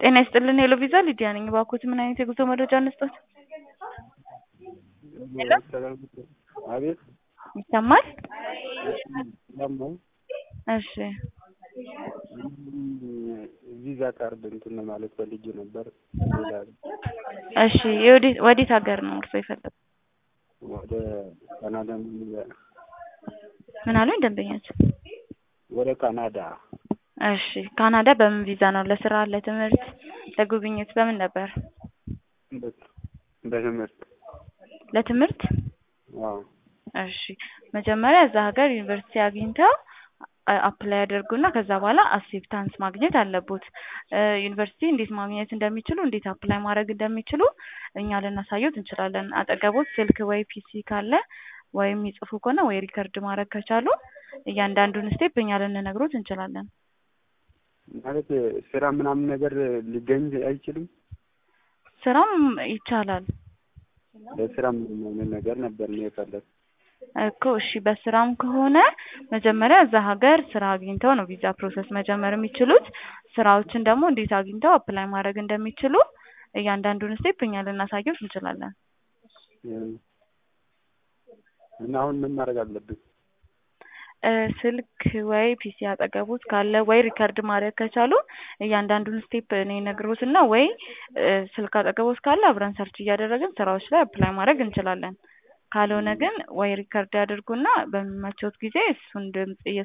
ጤና ይስጥልን ሄሎ ቪዛ ሊዲያ ነኝ። እባክዎት ምን አይነት የጉዞ መረጃ እንስጦት? ሄሎ አቤት ይሰማል? ሰማሁ። እሺ ቪዛ ካርድ እንትን ለማለት ፈልጌ ነበር። እሺ የወዴት ወዴት ሀገር ነው እርሶ የፈለጉት? ወደ ካናዳ ምን አሉኝ ደንበኛችን? ወደ ካናዳ እሺ ካናዳ በምን ቪዛ ነው? ለስራ፣ ለትምህርት፣ ለጉብኝት በምን ነበር? በትምህርት ለትምህርት? አዎ። እሺ መጀመሪያ እዛ ሀገር ዩኒቨርሲቲ አግኝተው አፕላይ ያደርጉና ከዛ በኋላ አክሴፕታንስ ማግኘት አለቦት። ዩኒቨርሲቲ እንዴት ማግኘት እንደሚችሉ እንዴት አፕላይ ማድረግ እንደሚችሉ እኛ ልናሳየዎት እንችላለን። አጠገቦት ስልክ ወይ ፒሲ ካለ ወይም የሚጽፉ ከሆነ ወይ ሪከርድ ማድረግ ከቻሉ እያንዳንዱን ስቴፕ እኛ ልንነግሮት እንችላለን። ማለት ስራ ምናምን ነገር ሊገኝ አይችልም? ስራም ይቻላል ለስራ ምንም አይነት ነገር ነበር ነው የፈለግ እኮ እሺ በስራም ከሆነ መጀመሪያ እዛ ሀገር ስራ አግኝተው ነው ቪዛ ፕሮሰስ መጀመር የሚችሉት። ስራዎችን ደግሞ እንዴት አግኝተው አፕላይ ማድረግ እንደሚችሉ እያንዳንዱን ስቴፕ እኛ ልናሳየዎት እንችላለን። እና አሁን ምን ማድረግ አለብን? ስልክ ወይ ፒሲ አጠገቦት ካለ ወይ ሪከርድ ማድረግ ከቻሉ እያንዳንዱን ስቴፕ እኔ ነግሮትና ወይ ስልክ አጠገቦት ካለ አብረን ሰርች እያደረግን ስራዎች ላይ አፕላይ ማድረግ እንችላለን። ካልሆነ ግን ወይ ሪከርድ ያድርጉና በሚመቾት ጊዜ እሱን ድምጽ